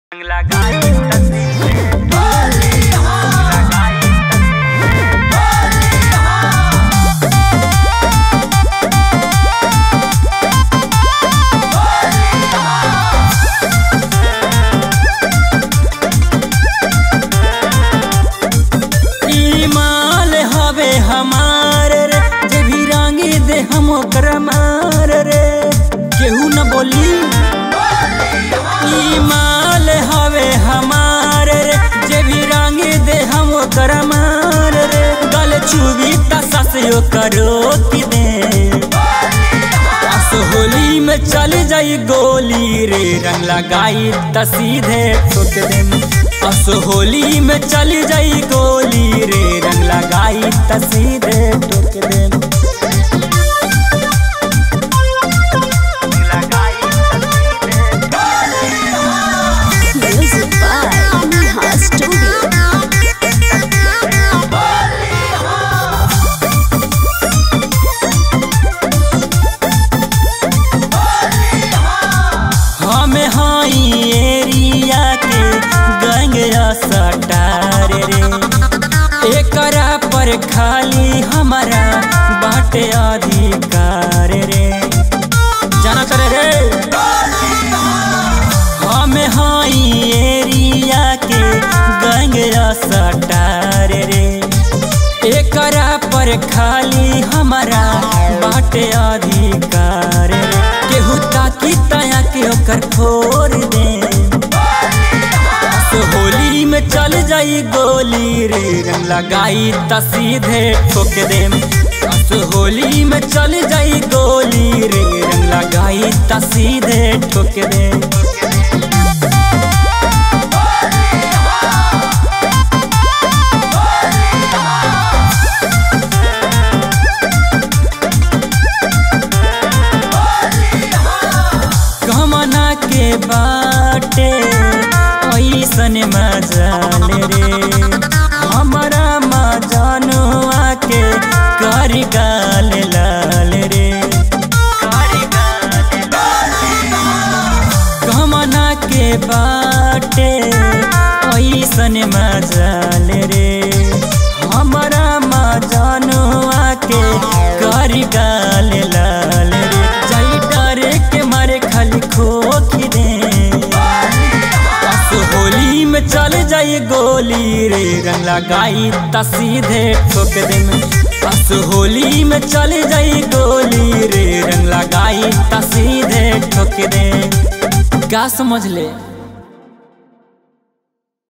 लगाई तस्वीर लगाई ई माल हवे हमार रे जे भी रंगी दे हम ओकरा मार रे केहू न बोली ई माल हवे हमार रे जे भी रंगी दे हम ओकरा मार रे गल चुबी तसा से करो की दे अस होली में चल जाई गोली रे रंग लगाई त सीधे ठोक दे अस होली में चल जाई गोली रे रंग लगाई त सीधे ठोक दे लगाई Music by Neha Studio. हमें हाई एरिया के गंगया सटार रे एकरा पर खाली हमारा बाटे अधिकार रे जाना करे रे हमें हाई एरिया के गंगया सटार रे एकरा पर खाली हमारा बाटे अधिकार रे केहू ताकी तया के ओकर फोड़ दे तो होली में चल जाई गोली रे रंग लगाई त सीधे ठोक दे तो होली में चल जाई गोली रे रंग लगाई त सीधे ठोक दे कमना के बाटे ऐसन मजाल रे हमारा मजानुआ के कर गाल लाल रे कमना के बाटे ऐसन मजाल रे हमारा मजानुआ के कर गाल लाल रे जाई डरे के मारे खाली खोखी दे बस होली में चल जाई गोली रे रंग लगाई त सीधे ठोक दे बस होली में चल जाई गोली रे रंग लगाई त सीधे ठोक दे का समझ ले